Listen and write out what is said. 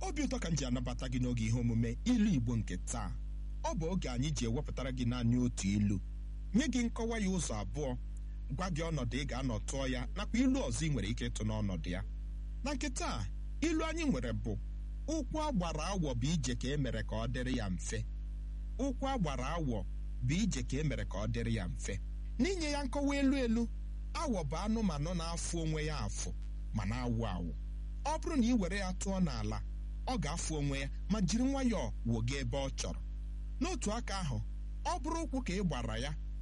obi ụtọ ka m ji anabata gị n'oge ihe omume ilu igbo nke taa ọ bụ oge anyị ji ewepụtara gị naanị otu ilu nye gị nkọwa ya ụzọ abụọ gwa gị ọnọdụ ị ga-anọ tụọ ya nakwa ilu ọzọ ị nwere ike ịtụ n'ọnọdụ ya na nke taa ilu anyị nwere bụ ụkwụ agbara awọ bụ ije ka e mere ka ọ dịrị ya mfe ụkwụ agbara awọ bụ ije ka e mere ka ọ dịrị ya mfe n'inye ya nkọwa elu elu awọ bụ anụmanụ na-afụ onwe ya afụ ma na-awụ awụ ọ bụrụ na ị were ya tụọ n'ala ọ ga-afụ onwe ya ma jiri nwayọọ woga ebe ọ chọrọ n'otu aka ahụ ọ bụrụ ụkwụ ka ị gbara ya